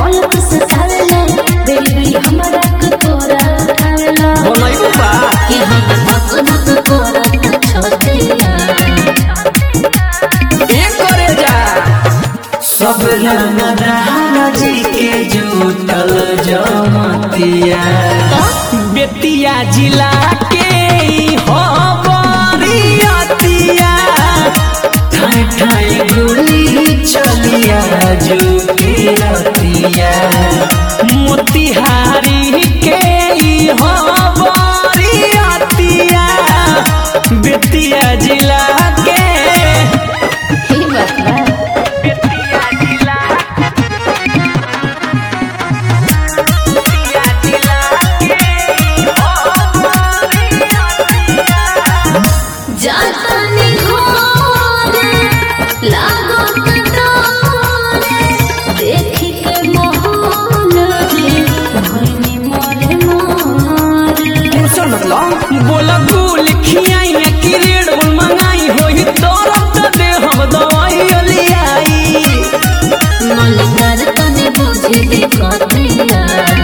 पलक से आवेला बेरी बेरी हमरा के तोरा उठावेला बनैबू बा कि हम धक धक करत छोटिया एक करे जा सब राजी के जुटल जमतिया बेतिया जिला के हो बरियतिया ठाई ठाई गोली चलिया जुटी रतिया मोतिहारी के हो बरियतिया बेतिया जिला के ही बात बा बेतिया जिला बेतिया जिला के हो जातनी घोरे लागो कटोरे देखी के मोहन रे भइनी मोरे मोरे टेंशन मत लो बोला गुल खियाई या कि रेड बुल मंगाई होई तोरा त दे हम दवाई लियाई मलदार तने बुझी दे कतिया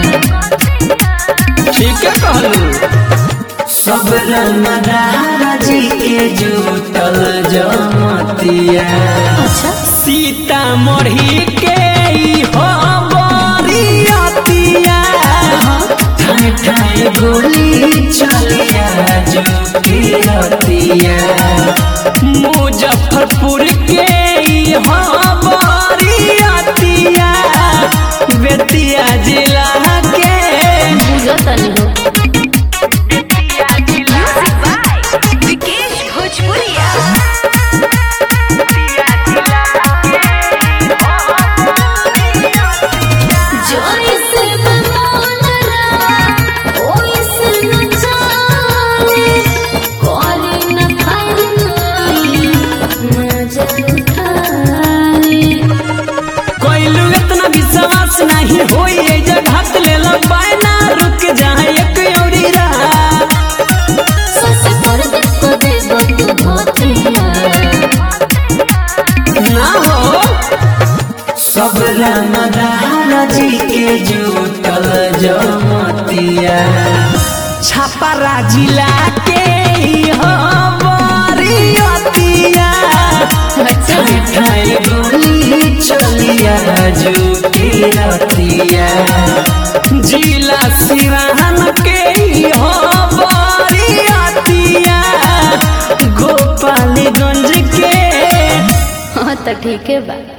ठीक है कहलू सब राजी के जुटल जमतिया अच्छा सीता मढ़ी के ई हो बरियतिया ठाई ठाई गोली चलिया जुटी रतिया मुजफ्फरपुर के ई हो बरियतिया बेतिया जिला के बुझो तनी हो बेतिया जिला विकेश भोजपुरिया बेतिया जिला जोई से बनोलरा ओई से न जाने कोरी न खाई मजा उठाई कोइलू इतना विश्वास नहीं होई ए जगह ले लो बायना रुक जाए एक औरी रात सस पर देखो देबो तू धोतिया ना हो सब राजी के जुटल जमतिया छापारा जिला के ई हो बरियतिया ठाई ठाई गोली चलिया जुटी रतिया जिला सिराहन के ई हो बरियतिया गोपालगंज के हाँ तो ठीक है बा